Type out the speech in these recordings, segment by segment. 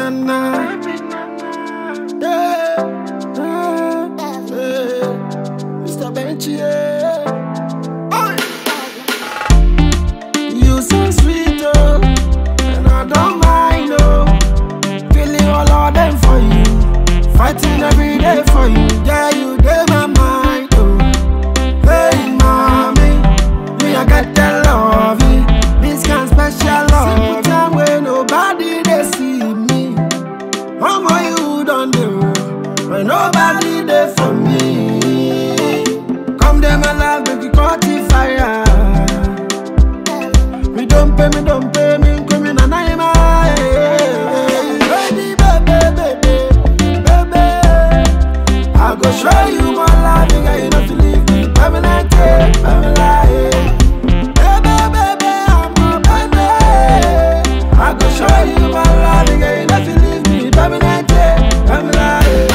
nana. Yeah, yeah, yeah. Mr. Benchy, yeah. Oi. You so sweet, oh, and I don't mind, oh. Feeling all of them for you, fighting every day for you. Yeah, you dey my mind, oh. Hey, mommy, me I get that love, this kind special love. Simple time when nobody they see me. How more you done do when nobody there for me? Come them alive, make you caught the fire. Me don't pay, me don't pay, me come in and I'm Baby, baby, baby, baby. I go show you my love, nigga, you know to leave me permanently, permanently. Baby, baby, I'm a baby. I go show you my love, nigga, you know to leave me permanently, permanently.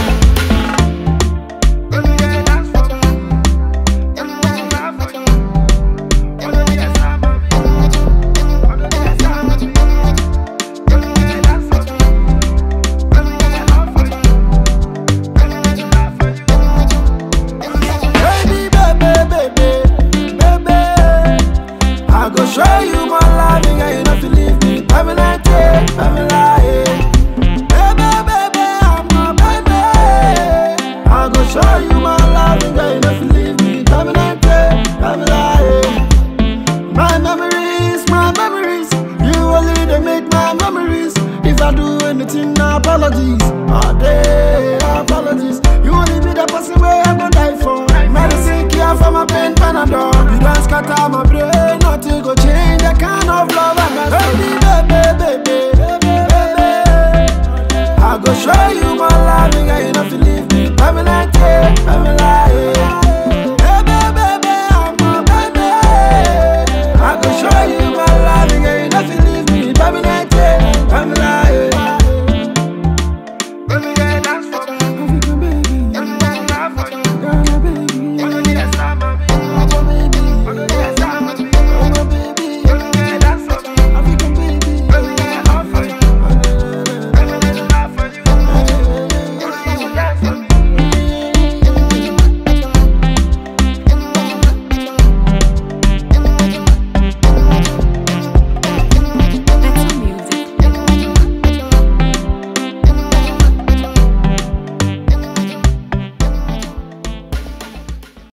Baby, baby, baby, baby. I go show you my love, nigga. You know to leave me permanently, permanently. Baby, baby, I'm a baby. I go show you my love, nigga. You know to leave me permanently, permanently. My memories, my memories. You only they make my memories. If I do anything, no apologies. All day, apologies. You only be the person where I go die for. Medicine cure for my pain, Panadol. You don't scatter my brain, nothing go